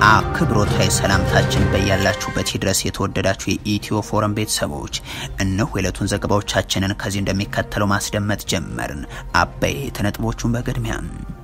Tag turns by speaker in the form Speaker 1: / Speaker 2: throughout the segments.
Speaker 1: አክብሮታዊ ሰላምታችን በያላችሁበት ድረስ የተወደዳችሁ የኢትዮ ፎረም ቤተሰቦች እነሆ የዕለቱን ዘገባዎቻችንን ከዚህ እንደሚከተለው ማስደመጥ ጀመርን። አበይት ነጥቦቹን በቅድሚያ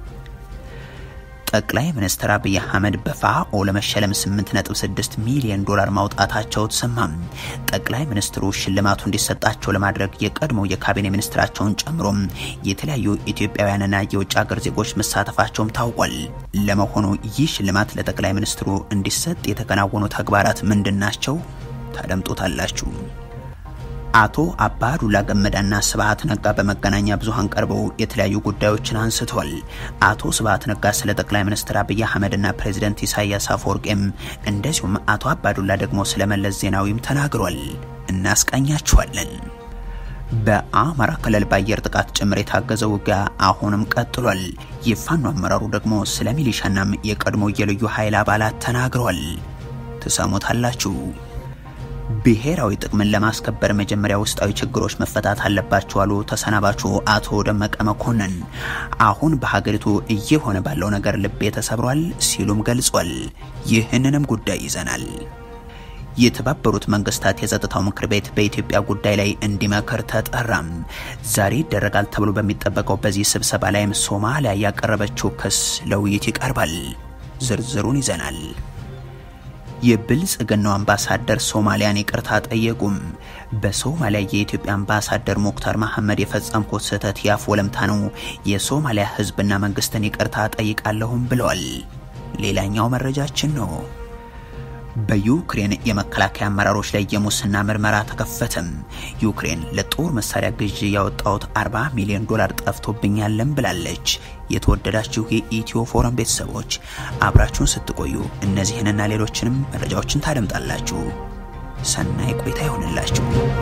Speaker 1: ጠቅላይ ሚኒስትር አብይ አህመድ በፋኦ ለመሸለም 8.6 ሚሊዮን ዶላር ማውጣታቸው ተሰማም። ጠቅላይ ሚኒስትሩ ሽልማቱ እንዲሰጣቸው ለማድረግ የቀድሞ የካቢኔ ሚኒስትራቸውን ጨምሮ የተለያዩ ኢትዮጵያውያንና የውጭ ሀገር ዜጎች መሳተፋቸውም ታውቋል። ለመሆኑ ይህ ሽልማት ለጠቅላይ ሚኒስትሩ እንዲሰጥ የተከናወኑ ተግባራት ምንድን ናቸው? ታደምጡታላችሁ። አቶ አባዱላ ገመዳና ስብሀት ነጋ በመገናኛ ብዙሃን ቀርበው የተለያዩ ጉዳዮችን አንስተዋል። አቶ ስብሀት ነጋ ስለ ጠቅላይ ሚኒስትር አብይ አህመድና ፕሬዚደንት ኢሳያስ አፈወርቄም እንደዚሁም አቶ አባዱላ ደግሞ ስለ መለስ ዜናዊም ተናግሯል። እናስቃኛችኋለን። በአማራ ክልል በአየር ጥቃት ጭምር የታገዘ ውጊያ አሁንም ቀጥሏል። የፋኖ አመራሩ ደግሞ ስለ ሚሊሻናም የቀድሞ የልዩ ኃይል አባላት ተናግረዋል። ትሰሙታላችሁ። ብሔራዊ ጥቅምን ለማስከበር መጀመሪያ ውስጣዊ ችግሮች መፈታት አለባቸው አሉ ተሰናባቹ አቶ ደመቀ መኮንን። አሁን በሀገሪቱ እየሆነ ባለው ነገር ልቤ ተሰብሯል ሲሉም ገልጿል። ይህንንም ጉዳይ ይዘናል። የተባበሩት መንግስታት የጸጥታው ምክር ቤት በኢትዮጵያ ጉዳይ ላይ እንዲመክር ተጠራም። ዛሬ ይደረጋል ተብሎ በሚጠበቀው በዚህ ስብሰባ ላይም ሶማሊያ ያቀረበችው ክስ ለውይይት ይቀርባል። ዝርዝሩን ይዘናል። የብልጽግናው አምባሳደር ሶማሊያን ይቅርታ ጠየቁም። በሶማሊያ የኢትዮጵያ አምባሳደር ሙክታር መሐመድ የፈጸምኩት ስህተት ያፍ ወለምታ ነው፣ የሶማሊያ ህዝብና መንግስትን ይቅርታ ጠይቃለሁም ብለዋል። ሌላኛው መረጃችን ነው። በዩክሬን የመከላከያ አመራሮች ላይ የሙስና ምርመራ ተከፈተም። ዩክሬን ለጦር መሳሪያ ግዢ ያወጣሁት 40 ሚሊዮን ዶላር ጠፍቶብኛለን ብላለች። የተወደዳችሁ የኢትዮ ፎረም ቤተሰቦች አብራችሁን ስትቆዩ እነዚህንና ሌሎችንም መረጃዎችን ታደምጣላችሁ። ሰናይ ቆይታ ይሆንላችሁ።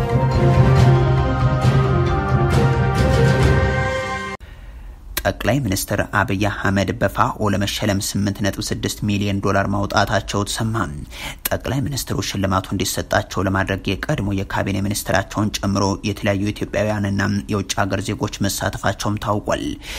Speaker 1: ጠቅላይ ሚኒስትር አብይ አህመድ በፋኦ ለመሸለም 8.6 ሚሊዮን ዶላር ማውጣታቸው ተሰማ። ጠቅላይ ሚኒስትሩ ሽልማቱ እንዲሰጣቸው ለማድረግ የቀድሞ የካቢኔ ሚኒስትራቸውን ጨምሮ የተለያዩ ኢትዮጵያውያንና የውጭ ሀገር ዜጎች መሳተፋቸውም ታውቋል።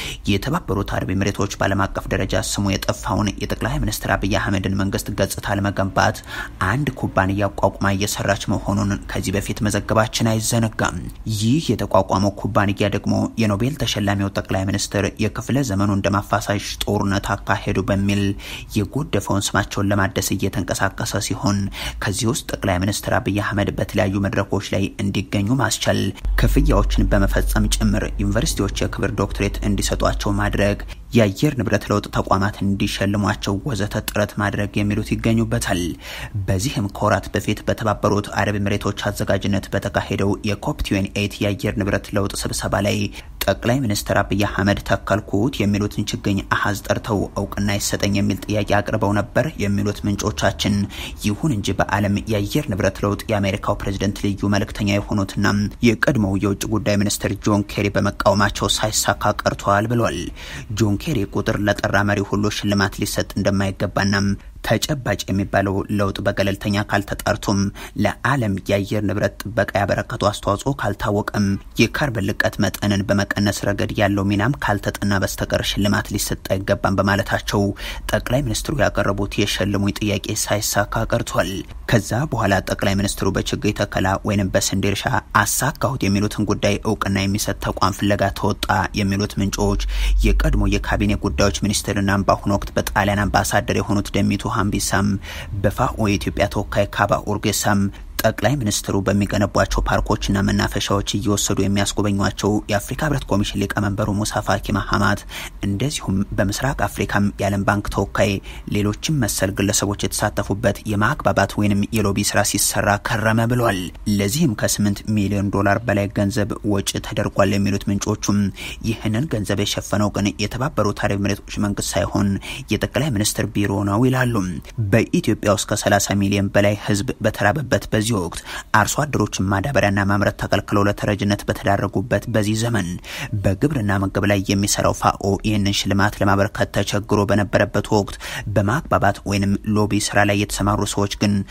Speaker 1: የተባበሩት አረብ ኤሚሬቶች በዓለም አቀፍ ደረጃ ስሙ የጠፋውን የጠቅላይ ሚኒስትር አብይ አህመድን መንግስት ገጽታ ለመገንባት አንድ ኩባንያ አቋቁማ እየሰራች መሆኑን ከዚህ በፊት መዘገባችን አይዘነጋም። ይህ የተቋቋመው ኩባንያ ደግሞ የኖቤል ተሸላሚው ጠቅላይ ሚኒስትር የክፍለ ዘመኑ እንደማፋሳሽ ጦርነት አካሄዱ በሚል የጎደፈውን ስማቸውን ለማደስ እየተንቀሳቀሰ ሲሆን ከዚህ ውስጥ ጠቅላይ ሚኒስትር አብይ አህመድ በተለያዩ መድረኮች ላይ እንዲገኙ ማስቻል፣ ክፍያዎችን በመፈጸም ጭምር ዩኒቨርሲቲዎች የክብር ዶክትሬት እንዲሰጧቸው ማድረግ የአየር ንብረት ለውጥ ተቋማት እንዲሸልሟቸው ወዘተ ጥረት ማድረግ የሚሉት ይገኙበታል። በዚህም ከወራት በፊት በተባበሩት አረብ ኤሚሬቶች አዘጋጅነት በተካሄደው የኮፕ ትዌንቲ ኤይት የአየር ንብረት ለውጥ ስብሰባ ላይ ጠቅላይ ሚኒስትር አብይ አህመድ ተከልኩት የሚሉትን ችግኝ አሀዝ ጠርተው እውቅና ይሰጠኝ የሚል ጥያቄ አቅርበው ነበር የሚሉት ምንጮቻችን። ይሁን እንጂ በዓለም የአየር ንብረት ለውጥ የአሜሪካው ፕሬዝደንት ልዩ መልእክተኛ የሆኑትና የቀድሞው የውጭ ጉዳይ ሚኒስትር ጆን ኬሪ በመቃወማቸው ሳይሳካ ቀርተዋል ብሏል። ጆን ኬሪ ቁጥር ለጠራ መሪ ሁሉ ሽልማት ሊሰጥ እንደማይገባናም ተጨባጭ የሚባለው ለውጥ በገለልተኛ ካልተጣርቶም ለዓለም የአየር ንብረት ጥበቃ ያበረከቱ አስተዋጽኦ ካልታወቀም የካርበን ልቀት መጠንን በመቀነስ ረገድ ያለው ሚናም ካልተጠና በስተቀር ሽልማት ሊሰጥ አይገባም በማለታቸው ጠቅላይ ሚኒስትሩ ያቀረቡት የሸልሙኝ ጥያቄ ሳይሳካ ቀርቷል። ከዛ በኋላ ጠቅላይ ሚኒስትሩ በችግኝ ተከላ ወይም በስንዴ እርሻ አሳካሁት የሚሉትን ጉዳይ እውቅና የሚሰጥ ተቋም ፍለጋ ተወጣ የሚሉት ምንጮች የቀድሞ የካቢኔ ጉዳዮች ሚኒስትርና በአሁኑ ወቅት በጣሊያን አምባሳደር የሆኑት ደሚቱ ሀምቢሳም በፋኦ የኢትዮጵያ ተወካይ ካባ ኡርጌሳም ጠቅላይ ሚኒስትሩ በሚገነቧቸው ፓርኮችና መናፈሻዎች እየወሰዱ የሚያስጎበኟቸው የአፍሪካ ህብረት ኮሚሽን ሊቀመንበሩ ሙሳ ፋኪ ማሀማት እንደዚሁም በምስራቅ አፍሪካም የዓለም ባንክ ተወካይ ሌሎችም መሰል ግለሰቦች የተሳተፉበት የማግባባት ወይንም የሎቢ ስራ ሲሰራ ከረመ ብሏል። ለዚህም ከስምንት ሚሊዮን ዶላር በላይ ገንዘብ ወጪ ተደርጓል የሚሉት ምንጮቹም ይህንን ገንዘብ የሸፈነው ግን የተባበሩት አረብ ኤሚሬቶች መንግስት ሳይሆን የጠቅላይ ሚኒስትር ቢሮ ነው ይላሉ። በኢትዮጵያ ውስጥ ከ30 ሚሊዮን በላይ ህዝብ በተራበበት በዚህ ወቅት አርሶ አደሮችን ማዳበሪያና ማምረት ተከልክለው ለተረጅነት በተዳረጉበት በዚህ ዘመን በግብርና ምግብ ላይ የሚሰራው ፋኦ ይህንን ሽልማት ለማበረከት ተቸግሮ በነበረበት ወቅት በማግባባት ወይንም ሎቢ ስራ ላይ የተሰማሩ ሰዎች ግን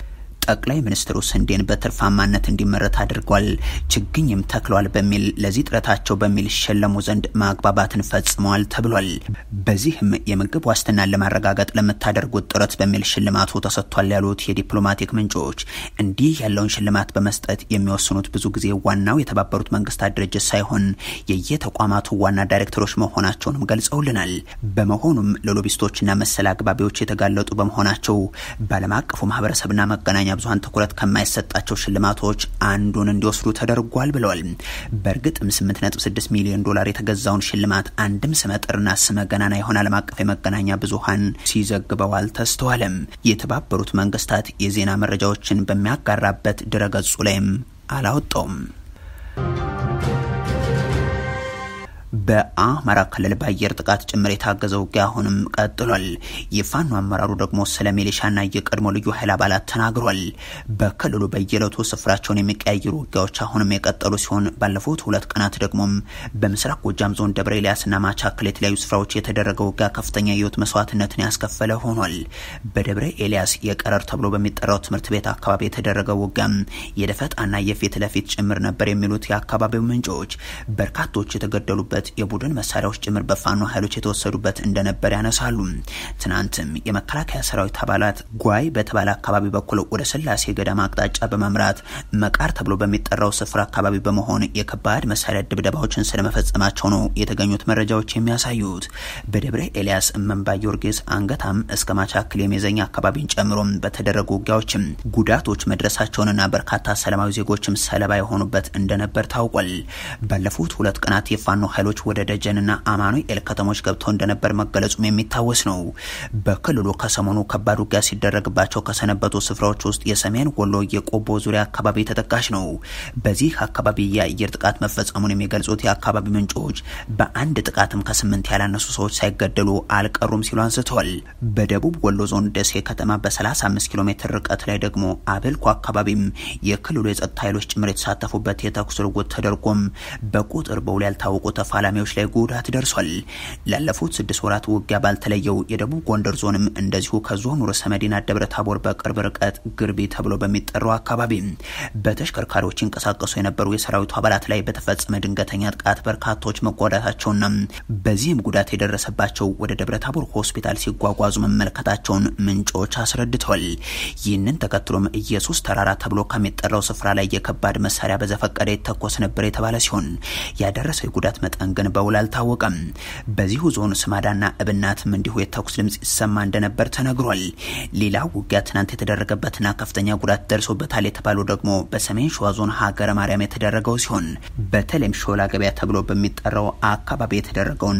Speaker 1: ጠቅላይ ሚኒስትሩ ስንዴን በትርፋማነት እንዲመረት አድርጓል፣ ችግኝም ተክሏል በሚል ለዚህ ጥረታቸው በሚል ይሸለሙ ዘንድ ማግባባትን ፈጽመዋል ተብሏል። በዚህም የምግብ ዋስትናን ለማረጋገጥ ለምታደርጉት ጥረት በሚል ሽልማቱ ተሰጥቷል ያሉት የዲፕሎማቲክ ምንጮች እንዲህ ያለውን ሽልማት በመስጠት የሚወስኑት ብዙ ጊዜ ዋናው የተባበሩት መንግስታት ድርጅት ሳይሆን የየተቋማቱ ዋና ዳይሬክተሮች መሆናቸውንም ገልጸውልናል። በመሆኑም ለሎቢስቶችና መሰል አግባቢዎች የተጋለጡ በመሆናቸው በዓለም አቀፉ ማህበረሰብና መገናኛ ብዙሀን ትኩረት ከማይሰጣቸው ሽልማቶች አንዱን እንዲወስዱ ተደርጓል ብለዋል። በእርግጥም 8.6 ሚሊዮን ዶላር የተገዛውን ሽልማት አንድም ስመጥርና ስመ ገናና የሆነ ዓለም አቀፍ የመገናኛ ብዙሀን ሲዘግበው አልተስተዋለም። የተባበሩት መንግስታት የዜና መረጃዎችን በሚያጋራበት ድረገጹ ላይም አላወጣውም። በአማራ ክልል በአየር ጥቃት ጭምር የታገዘ ውጊያ አሁንም ቀጥሏል። የፋኖ አመራሩ ደግሞ ስለ ሚሊሻና የቀድሞ ልዩ ኃይል አባላት ተናግሯል። በክልሉ በየዕለቱ ስፍራቸውን የሚቀያየሩ ውጊያዎች አሁንም የቀጠሉ ሲሆን ባለፉት ሁለት ቀናት ደግሞም በምስራቅ ጎጃም ዞን ደብረ ኤልያስና ማቻከል የተለያዩ ስፍራዎች የተደረገ ውጊያ ከፍተኛ የህይወት መስዋዕትነትን ያስከፈለ ሆኗል። በደብረ ኤልያስ የቀረር ተብሎ በሚጠራው ትምህርት ቤት አካባቢ የተደረገው ውጊያም የደፈጣና የፊት ለፊት ጭምር ነበር የሚሉት የአካባቢው ምንጮች በርካቶች የተገደሉበት የቡድን መሳሪያዎች ጭምር በፋኖ ኃይሎች የተወሰዱበት እንደነበር ያነሳሉ። ትናንትም የመከላከያ ሰራዊት አባላት ጓይ በተባለ አካባቢ በኩል ወደ ስላሴ ገዳም አቅጣጫ በመምራት መቃር ተብሎ በሚጠራው ስፍራ አካባቢ በመሆን የከባድ መሳሪያ ድብደባዎችን ስለመፈጸማቸው ነው የተገኙት መረጃዎች የሚያሳዩት። በደብረ ኤልያስ እመንባ ጊዮርጊስ አንገታም እስከ ማቻክል የሜዘኛ አካባቢን ጨምሮ በተደረጉ ውጊያዎችም ጉዳቶች መድረሳቸውንና በርካታ ሰላማዊ ዜጎችም ሰለባ የሆኑበት እንደነበር ታውቋል። ባለፉት ሁለት ቀናት የፋኖ ኃይሎች ወደ ደጀንና አማኑኤል ከተሞች ገብተው እንደነበር መገለጹም የሚታወስ ነው። በክልሉ ከሰሞኑ ከባድ ውጊያ ሲደረግባቸው ከሰነበቱ ስፍራዎች ውስጥ የሰሜን ወሎ የቆቦ ዙሪያ አካባቢ ተጠቃሽ ነው። በዚህ አካባቢ የአየር ጥቃት መፈጸሙን የሚገልጹት የአካባቢ ምንጮች በአንድ ጥቃትም ከስምንት ያላነሱ ሰዎች ሳይገደሉ አልቀሩም ሲሉ አንስተዋል። በደቡብ ወሎ ዞን ደሴ ከተማ በ35 ኪሎ ሜትር ርቀት ላይ ደግሞ አበልኮ አካባቢም የክልሉ የጸጥታ ኃይሎች ጭምር የተሳተፉበት የተኩስ ልውውጥ ተደርጎም በቁጥር በውል ያልታወቁ ተፋላሚዎች ላይ ጉዳት ደርሷል። ላለፉት ስድስት ወራት ውጊያ ባልተለየው የደቡብ ጎንደር ዞንም እንደዚሁ ከዞኑ ርዕሰ መዲና ደብረ ታቦር በቅርብ ርቀት ግርቢ ተብሎ በሚጠራው አካባቢ በተሽከርካሪዎች ይንቀሳቀሱ የነበሩ የሰራዊቱ አባላት ላይ በተፈጸመ ድንገተኛ ጥቃት በርካቶች መጎዳታቸውና በዚህም ጉዳት የደረሰባቸው ወደ ደብረ ታቦር ሆስፒታል ሲጓጓዙ መመልከታቸውን ምንጮች አስረድተዋል። ይህንን ተከትሎም ኢየሱስ ተራራ ተብሎ ከሚጠራው ስፍራ ላይ የከባድ መሳሪያ በዘፈቀደ የተኮስ ነበር የተባለ ሲሆን ያደረሰው የጉዳት መጠን ግን በውል አልታወቀም። በዚሁ ዞን ስማዳና እብናትም እንዲሁ የተኩስ ድምጽ ይሰማ እንደነበር ተነግሯል። ሌላው ውጊያ ትናንት የተደረገበትና ከፍተኛ ጉዳት ደርሶበታል የተባለው ደግሞ በሰሜን ሸዋ ዞን ሀገረ ማርያም የተደረገው ሲሆን በተለይም ሾላ ገበያ ተብሎ በሚጠራው አካባቢ የተደረገውና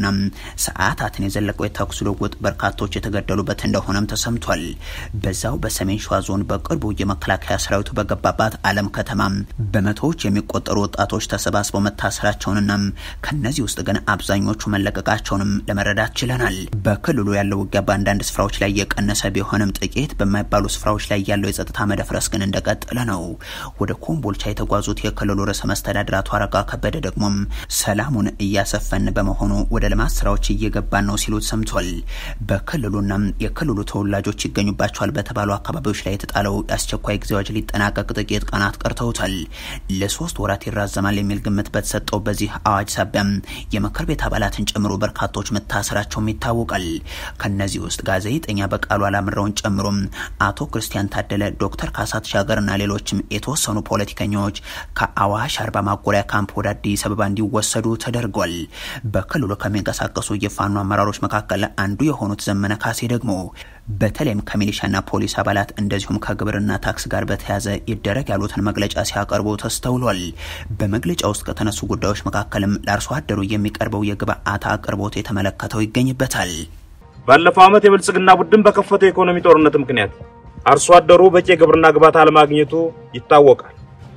Speaker 1: ሰዓታትን የዘለቀው የተኩስ ልውውጥ በርካቶች የተገደሉበት እንደሆነም ተሰምቷል። በዛው በሰሜን ሸዋ ዞን በቅርቡ የመከላከያ ሰራዊቱ በገባባት አለም ከተማ በመቶዎች የሚቆጠሩ ወጣቶች ተሰባስበው መታሰራቸውንና ከነዚህ ውስጥ ግን አብዛኞቹ መለቀቃቸውንም ለመረዳት ችለናል። በክልሉ ያለው ውጊያ በአንዳንድ ስፍራዎች ላይ የቀነሰ ቢሆንም ጥቂት በማይባሉ ስፍራዎች ላይ ያለው የጸጥታ መደፍረስ ግን እንደቀጠለ ነው። ወደ ኮምቦልቻ የተጓዙት የክልሉ ርዕሰ መስተዳድር አቶ አረጋ ከበደ ደግሞም ሰላሙን እያሰፈን በመሆኑ ወደ ልማት ስራዎች እየገባን ነው ሲሉ ሰምቷል። በክልሉና የክልሉ ተወላጆች ይገኙባቸዋል በተባሉ አካባቢዎች ላይ የተጣለው የአስቸኳይ ጊዜ አዋጅ ሊጠናቀቅ ጥቂት ቀናት ቀርተውታል። ለሶስት ወራት ይራዘማል የሚል ግምት በተሰጠው በዚህ አዋጅ ሳቢያም የምክር ቤት አባላትን ጨምሮ በርካቶች መታሰራቸውም ይታወቃል። ከነዚህ ውስጥ ጋዜጠኛ በቃሉ አላምረውን ጨምሮ አቶ ክርስቲያን ታደለ፣ ዶክተር ካሳ ተሻገርና ሌሎችም የተወሰኑ ፖለቲከኞች ከአዋሽ አርባ ማጎሪያ ካምፕ ወደ አዲስ አበባ እንዲወሰዱ ተደርጓል። በክልሉ ከሚንቀሳቀሱ የፋኖ አመራሮች መካከል አንዱ የሆኑት ዘመነ ካሴ ደግሞ በተለይም ከሚሊሻና ፖሊስ አባላት እንደዚሁም ከግብርና ታክስ ጋር በተያያዘ ይደረግ ያሉትን መግለጫ ሲያቀርቡ ተስተውሏል። በመግለጫ ውስጥ ከተነሱ ጉዳዮች መካከልም ለአርሶ አደሩ የሚቀርበው የግብአት አቅርቦት የተመለከተው ይገኝበታል።
Speaker 2: ባለፈው ዓመት የብልጽግና ቡድን በከፈተው የኢኮኖሚ ጦርነት ምክንያት አርሶ አደሩ በቂ የግብርና ግብዓት አለማግኘቱ ይታወቃል።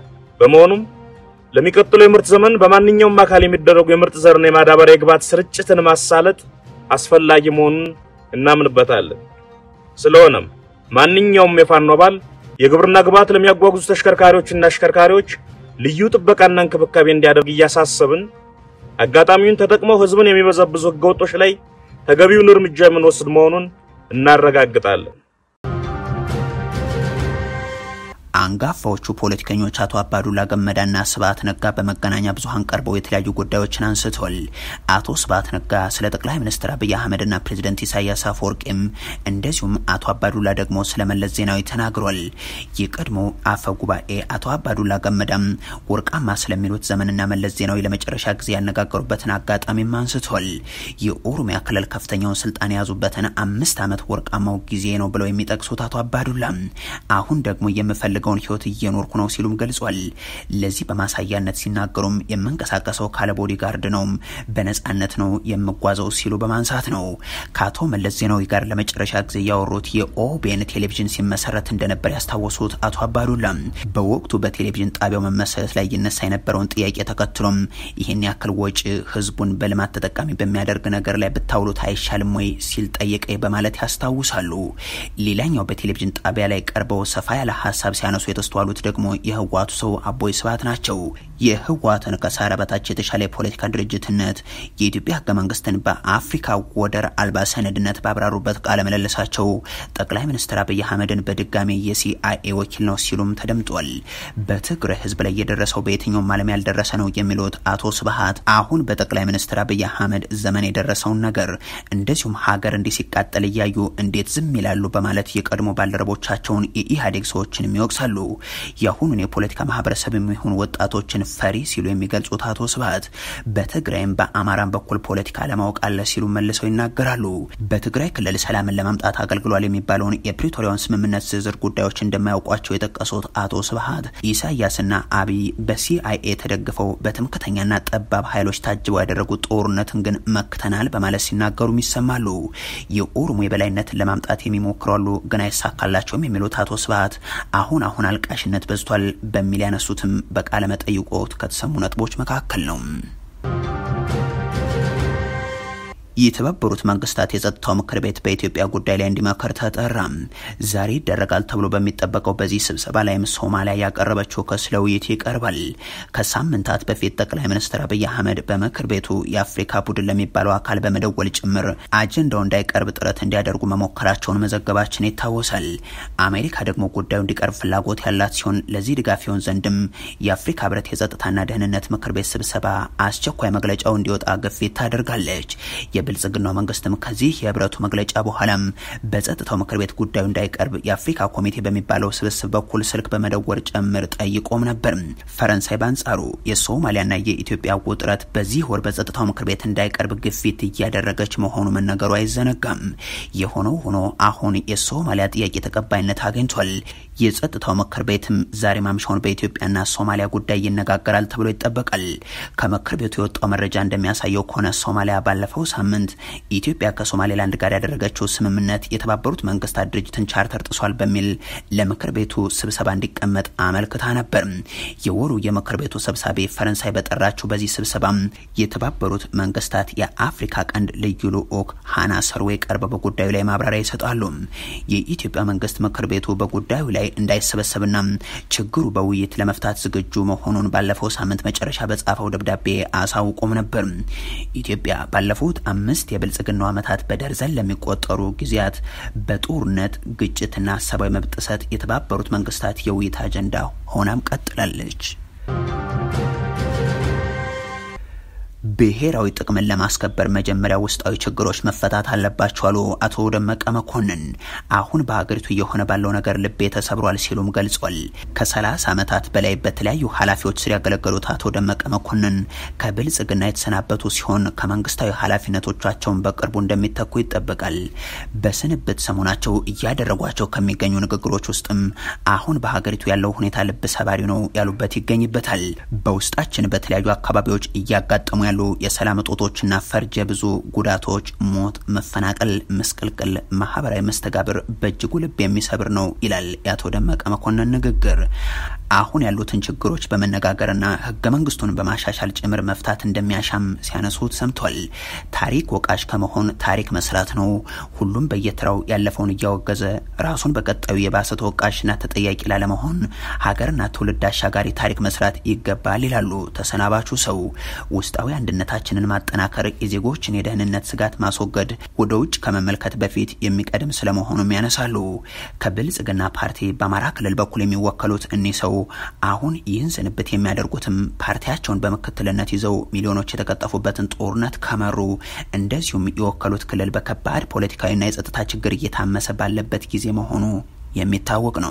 Speaker 2: በመሆኑም ለሚቀጥለው የምርት ዘመን በማንኛውም አካል የሚደረጉ የምርጥ ዘርና የማዳበሪያ የግብዓት ስርጭትን ማሳለጥ አስፈላጊ መሆኑን እናምንበታለን። ስለሆነም ማንኛውም የፋኖ አባል የግብርና ግብዓት ለሚያጓጉዙ ተሽከርካሪዎችና አሽከርካሪዎች ልዩ ጥበቃና እንክብካቤ እንዲያደርግ እያሳሰብን አጋጣሚውን ተጠቅመው ሕዝብን የሚበዘብዙ ሕገወጦች ላይ ተገቢውን እርምጃ የምንወስድ መሆኑን እናረጋግጣለን።
Speaker 1: አንጋፋዎቹ ፖለቲከኞች አቶ አባዱላ ገመዳና ስብሀት ነጋ በመገናኛ ብዙኃን ቀርበው የተለያዩ ጉዳዮችን አንስተዋል። አቶ ስብሀት ነጋ ስለ ጠቅላይ ሚኒስትር አብይ አህመድና ፕሬዚደንት ኢሳያስ አፈወርቂም እንደዚሁም አቶ አባዱላ ደግሞ ስለ መለስ ዜናዊ ተናግሯል። የቀድሞ አፈ ጉባኤ አቶ አባዱላ ገመዳም ወርቃማ ስለሚሉት ዘመንና መለስ ዜናዊ ለመጨረሻ ጊዜ ያነጋገሩበትን አጋጣሚም አንስቷል። የኦሮሚያ ክልል ከፍተኛውን ስልጣን የያዙበትን አምስት ዓመት ወርቃማው ጊዜ ነው ብለው የሚጠቅሱት አቶ አባዱላ አሁን ደግሞ የምፈልገውን ህይወት እየኖርኩ ነው ሲሉም ገልጿል። ለዚህ በማሳያነት ሲናገሩም የምንቀሳቀሰው ካለ ቦዲ ጋርድ ነው፣ በነጻነት ነው የምጓዘው ሲሉ በማንሳት ነው። ከአቶ መለስ ዜናዊ ጋር ለመጨረሻ ጊዜ ያወሩት የኦቤን ቴሌቪዥን ሲመሰረት እንደነበር ያስታወሱት አቶ አባዱላ በወቅቱ በቴሌቪዥን ጣቢያው መመሰረት ላይ ይነሳ የነበረውን ጥያቄ ተከትሎም ይህን ያክል ወጪ ህዝቡን በልማት ተጠቃሚ በሚያደርግ ነገር ላይ ብታውሉት አይሻልም ወይ ሲል ጠየቀ በማለት ያስታውሳሉ። ሌላኛው በቴሌቪዥን ጣቢያ ላይ ቀርበው ሰፋ ያለ ሀሳብ ሲያነሱ የተስተዋሉት ደግሞ የህወሓቱ ሰው አቦይ ስብሀት ናቸው። የህወሓትን ከሳህራ በታች የተሻለ የፖለቲካ ድርጅትነት የኢትዮጵያ ህገ መንግስትን በአፍሪካ ወደር አልባ ሰነድነት ባብራሩበት ቃለ ምልልሳቸው ጠቅላይ ሚኒስትር አብይ አህመድን በድጋሚ የሲአይኤ ወኪል ነው ሲሉም ተደምጧል። በትግራይ ህዝብ ላይ የደረሰው በየትኛውም ዓለም ያልደረሰ ነው የሚሉት አቶ ስብሀት አሁን በጠቅላይ ሚኒስትር አብይ አህመድ ዘመን የደረሰውን ነገር እንደዚሁም ሀገር እንዲህ ሲቃጠል እያዩ እንዴት ዝም ይላሉ በማለት የቀድሞ ባልደረቦቻቸውን የኢህአዴግ ሰዎችንም ይወቅሳሉ። የአሁኑን የፖለቲካ ማህበረሰብ የሚሆኑ ወጣቶችን ፈሪ ሲሉ የሚገልጹት አቶ ስብሀት በትግራይም በአማራም በኩል ፖለቲካ ለማወቅ አለ ሲሉ መልሰው ይናገራሉ። በትግራይ ክልል ሰላምን ለማምጣት አገልግሏል የሚባለውን የፕሪቶሪያውን ስምምነት ዝርዝር ጉዳዮች እንደማያውቋቸው የጠቀሱት አቶ ስብሀት ኢሳያስና አብይ በሲአይኤ ተደግፈው በትምክተኛና ጠባብ ኃይሎች ታጅበው ያደረጉት ጦርነትን ግን መክተናል በማለት ሲናገሩም ይሰማሉ። የኦሮሞ የበላይነትን ለማምጣት የሚሞክራሉ ግን አይሳካላቸውም የሚሉት አቶ ስብሀት አሁን አሁን አልቃሽነት በዝቷል በሚል ያነሱትም በቃለ መጠይቆት ከተሰሙ ነጥቦች መካከል ነው። የተባበሩት መንግስታት የጸጥታው ምክር ቤት በኢትዮጵያ ጉዳይ ላይ እንዲመከር ተጠራ። ዛሬ ይደረጋል ተብሎ በሚጠበቀው በዚህ ስብሰባ ላይም ሶማሊያ ያቀረበችው ክስ ለውይይት ይቀርባል። ከሳምንታት በፊት ጠቅላይ ሚኒስትር አብይ አህመድ በምክር ቤቱ የአፍሪካ ቡድን ለሚባለው አካል በመደወል ጭምር አጀንዳው እንዳይቀርብ ጥረት እንዲያደርጉ መሞከራቸውን መዘገባችን ይታወሳል። አሜሪካ ደግሞ ጉዳዩ እንዲቀርብ ፍላጎት ያላት ሲሆን ለዚህ ድጋፍ ይሆን ዘንድም የአፍሪካ ህብረት የጸጥታና ደህንነት ምክር ቤት ስብሰባ አስቸኳይ መግለጫው እንዲወጣ ግፊት ታደርጋለች። የብልጽግናው መንግስትም ከዚህ የህብረቱ መግለጫ በኋላም በጸጥታው ምክር ቤት ጉዳዩ እንዳይቀርብ የአፍሪካ ኮሚቴ በሚባለው ስብስብ በኩል ስልክ በመደወር ጭምር ጠይቆም ነበር። ፈረንሳይ በአንጻሩ የሶማሊያና የኢትዮጵያ ውጥረት በዚህ ወር በጸጥታው ምክር ቤት እንዳይቀርብ ግፊት እያደረገች መሆኑ መነገሩ አይዘነጋም። የሆነው ሆኖ አሁን የሶማሊያ ጥያቄ ተቀባይነት አግኝቷል። የጸጥታው ምክር ቤትም ዛሬ ማምሻውን በኢትዮጵያና ሶማሊያ ጉዳይ ይነጋገራል ተብሎ ይጠበቃል። ከምክር ቤቱ የወጣው መረጃ እንደሚያሳየው ከሆነ ሶማሊያ ባለፈው ሳምንት ኢትዮጵያ ከሶማሌላንድ ጋር ያደረገችው ስምምነት የተባበሩት መንግስታት ድርጅትን ቻርተር ጥሷል በሚል ለምክር ቤቱ ስብሰባ እንዲቀመጥ አመልክታ ነበር። የወሩ የምክር ቤቱ ሰብሳቢ ፈረንሳይ በጠራችው በዚህ ስብሰባ የተባበሩት መንግስታት የአፍሪካ ቀንድ ልዩ ልዑክ ሃና ሰርዌ ቀርበው በጉዳዩ ላይ ማብራሪያ ይሰጣሉ። የኢትዮጵያ መንግስት ምክር ቤቱ በጉዳዩ ላይ እንዳይሰበሰብና ችግሩ በውይይት ለመፍታት ዝግጁ መሆኑን ባለፈው ሳምንት መጨረሻ በጻፈው ደብዳቤ አሳውቆም ነበር። ኢትዮጵያ ባለፉት አምስት የብልጽግናው ዓመታት በደርዘን ለሚቆጠሩ ጊዜያት በጦርነት ግጭትና ሰብአዊ መብት ጥሰት የተባበሩት መንግስታት የውይይት አጀንዳ ሆናም ቀጥላለች። ብሔራዊ ጥቅምን ለማስከበር መጀመሪያ ውስጣዊ ችግሮች መፈታት አለባቸው አሉ አቶ ደመቀ መኮንን። አሁን በሀገሪቱ እየሆነ ባለው ነገር ልቤ ተሰብሯል ሲሉም ገልጿል። ከሰላሳ ዓመታት በላይ በተለያዩ ኃላፊዎች ስር ያገለገሉት አቶ ደመቀ መኮንን ከብልጽግና የተሰናበቱ ሲሆን ከመንግስታዊ ኃላፊነቶቻቸውን በቅርቡ እንደሚተኩ ይጠበቃል። በስንብት ሰሞናቸው እያደረጓቸው ከሚገኙ ንግግሮች ውስጥም አሁን በሀገሪቱ ያለው ሁኔታ ልብ ሰባሪ ነው ያሉበት ይገኝበታል። በውስጣችን በተለያዩ አካባቢዎች እያጋጠሙ ያሉ የሰላም እጦቶችና ፈርጀ ብዙ ጉዳቶች፣ ሞት፣ መፈናቀል፣ ምስቅልቅል፣ ማህበራዊ መስተጋብር በእጅጉ ልብ የሚሰብር ነው ይላል የአቶ ደመቀ መኮንን ንግግር። አሁን ያሉትን ችግሮች በመነጋገርና ህገ መንግስቱን በማሻሻል ጭምር መፍታት እንደሚያሻም ሲያነሱት ሰምቷል። ታሪክ ወቃሽ ከመሆን ታሪክ መስራት ነው። ሁሉም በየተራው ያለፈውን እያወገዘ ራሱን በቀጣዩ የባሰ ተወቃሽና ተጠያቂ ላለመሆን ሀገርና ትውልድ አሻጋሪ ታሪክ መስራት ይገባል ይላሉ ተሰናባቹ ሰው። ውስጣዊ አንድነት አንድነታችንን ማጠናከር፣ የዜጎችን የደህንነት ስጋት ማስወገድ ወደ ውጭ ከመመልከት በፊት የሚቀድም ስለመሆኑም ያነሳሉ። ከብልጽግና ፓርቲ በአማራ ክልል በኩል የሚወከሉት እኒህ ሰው አሁን ይህን ስንብት የሚያደርጉትም ፓርቲያቸውን በምክትልነት ይዘው ሚሊዮኖች የተቀጠፉበትን ጦርነት ከመሩ እንደዚሁም የወከሉት ክልል በከባድ ፖለቲካዊና የጸጥታ ችግር እየታመሰ ባለበት ጊዜ መሆኑ የሚታወቅ ነው።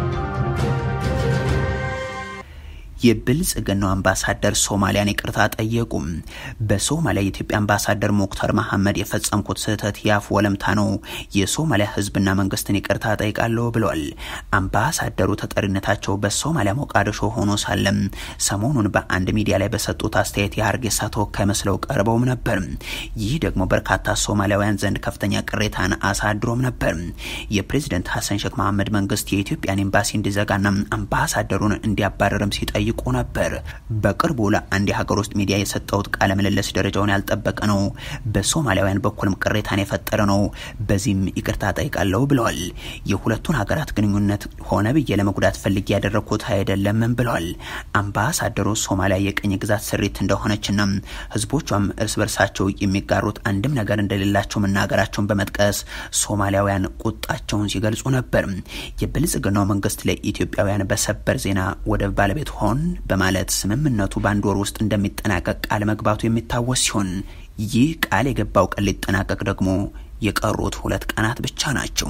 Speaker 1: የብልጽግናው አምባሳደር ሶማሊያን ይቅርታ ጠየቁ። በሶማሊያ የኢትዮጵያ አምባሳደር ሙክታር መሐመድ የፈጸምኩት ስህተት የአፍ ወለምታ ነው፣ የሶማሊያ ሕዝብና መንግስትን ይቅርታ ጠይቃለሁ ብለዋል። አምባሳደሩ ተጠሪነታቸው በሶማሊያ ሞቃዲሾ ሆኖ ሳለም ሰሞኑን በአንድ ሚዲያ ላይ በሰጡት አስተያየት የሀርጌሳ ተወካይ መስለው ቀርበውም ነበር። ይህ ደግሞ በርካታ ሶማሊያውያን ዘንድ ከፍተኛ ቅሬታን አሳድሮም ነበር። የፕሬዝደንት ሀሰን ሼክ መሐመድ መንግስት የኢትዮጵያን ኤምባሲ እንዲዘጋና አምባሳደሩን እንዲያባረርም ሲጠይቁ ነበር። በቅርቡ ለአንድ የሀገር ውስጥ ሚዲያ የሰጠውት ቃለ ምልልስ ደረጃውን ያልጠበቀ ነው፣ በሶማሊያውያን በኩልም ቅሬታን የፈጠረ ነው፣ በዚህም ይቅርታ ጠይቃለሁ ብለዋል። የሁለቱን ሀገራት ግንኙነት ሆነ ብዬ ለመጉዳት ፈልጌ ያደረግኩት አይደለምም ብለዋል። አምባሳደሩ ሶማሊያ የቅኝ ግዛት ስሪት እንደሆነችና ህዝቦቿም እርስ በርሳቸው የሚጋሩት አንድም ነገር እንደሌላቸው መናገራቸውን በመጥቀስ ሶማሊያውያን ቁጣቸውን ሲገልጹ ነበር። የብልጽግናው መንግስት ለኢትዮጵያውያን በሰበር ዜና ወደብ ባለቤት ሆን በማለት ስምምነቱ በአንድ ወር ውስጥ እንደሚጠናቀቅ ቃል መግባቱ የሚታወስ ሲሆን ይህ ቃል የገባው ቀን ሊጠናቀቅ ደግሞ የቀሩት ሁለት ቀናት ብቻ ናቸው።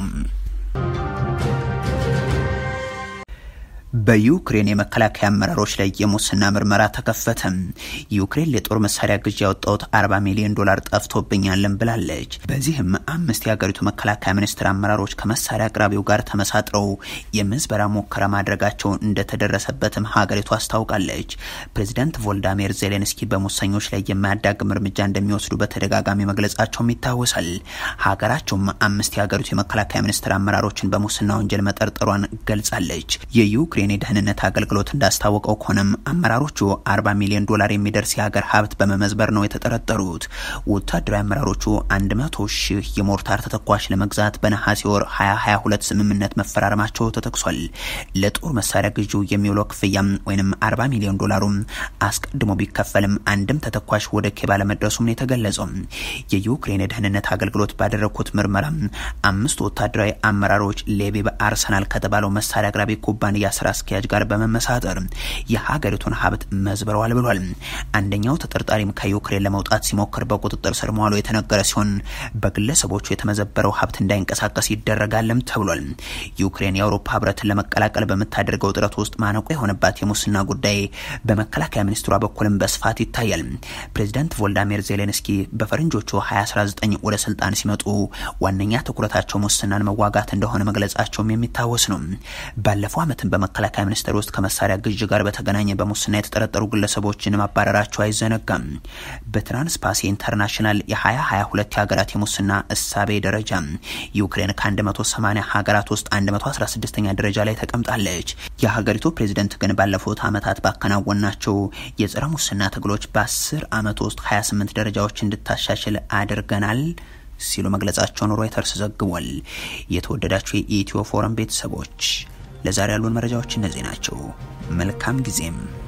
Speaker 1: በዩክሬን የመከላከያ አመራሮች ላይ የሙስና ምርመራ ተከፈተ። ዩክሬን ለጦር መሳሪያ ግዢ ያወጣሁት 40 ሚሊዮን ዶላር ጠፍቶብኛለን ብላለች። በዚህም አምስት የሀገሪቱ መከላከያ ሚኒስቴር አመራሮች ከመሳሪያ አቅራቢው ጋር ተመሳጥረው የምዝበራ ሙከራ ማድረጋቸው እንደተደረሰበትም ሀገሪቱ አስታውቃለች። ፕሬዚዳንት ቮልዳሚር ዜሌንስኪ በሙሰኞች ላይ የማያዳግም እርምጃ እንደሚወስዱ በተደጋጋሚ መግለጻቸውም ይታወሳል። ሀገራቸውም አምስት የሀገሪቱ የመከላከያ ሚኒስቴር አመራሮችን በሙስና ወንጀል መጠርጠሯን ገልጻለች። የዩክሬን የደህንነት አገልግሎት እንዳስታወቀው ከሆነም አመራሮቹ 40 ሚሊዮን ዶላር የሚደርስ የሀገር ሀብት በመመዝበር ነው የተጠረጠሩት። ወታደራዊ አመራሮቹ 100 ሺህ የሞርታር ተተኳሽ ለመግዛት በነሐሴ ወር 2022 ስምምነት መፈራረማቸው ተጠቅሷል። ለጦር መሳሪያ ግዢው የሚውለው ክፍያም ወይም 40 ሚሊዮን ዶላሩም አስቀድሞ ቢከፈልም አንድም ተተኳሽ ወደ ኬብ አለመድረሱም ነው የተገለጸው። የዩክሬን የደህንነት አገልግሎት ባደረግኩት ምርመራ አምስት ወታደራዊ አመራሮች ሌቢ በአርሰናል ከተባለው መሳሪያ አቅራቢ ኩባንያ ስራ አስኪያጅ ጋር በመመሳጠር የሀገሪቱን ሀብት መዝብረዋል ብሏል። አንደኛው ተጠርጣሪም ከዩክሬን ለመውጣት ሲሞክር በቁጥጥር ስር መዋሉ የተነገረ ሲሆን በግለሰቦቹ የተመዘበረው ሀብት እንዳይንቀሳቀስ ይደረጋልም ተብሏል። ዩክሬን የአውሮፓ ህብረትን ለመቀላቀል በምታደርገው ጥረት ውስጥ ማነቆ የሆነባት የሙስና ጉዳይ በመከላከያ ሚኒስትሯ በኩልም በስፋት ይታያል። ፕሬዚዳንት ቮልዳሚር ዜሌንስኪ በፈረንጆቹ 2019 ወደ ስልጣን ሲመጡ ዋነኛ ትኩረታቸው ሙስናን መዋጋት እንደሆነ መግለጻቸውም የሚታወስ ነው። ባለፈው ዓመትን በመከላከያ ሚኒስቴር ውስጥ ከመሳሪያ ግዥ ጋር በተገናኘ በሙስና የተጠረጠሩ ግለሰቦችን ማባረራቸው አይዘነጋም። በትራንስፓሲ ኢንተርናሽናል የ2022 የሀገራት የሙስና እሳቤ ደረጃ ዩክሬን ከ180 ሀገራት ውስጥ 116ኛ ደረጃ ላይ ተቀምጣለች። የሀገሪቱ ፕሬዚደንት ግን ባለፉት ዓመታት ባከናወናቸው የጸረ ሙስና ትግሎች በ10 ዓመት ውስጥ 28 ደረጃዎች እንድታሻሽል አድርገናል ሲሉ መግለጻቸውን ሮይተርስ ዘግቧል። የተወደዳቸው የኢትዮ ፎረም ቤተሰቦች ለዛሬ ያሉን መረጃዎች እነዚህ ናቸው። መልካም ጊዜም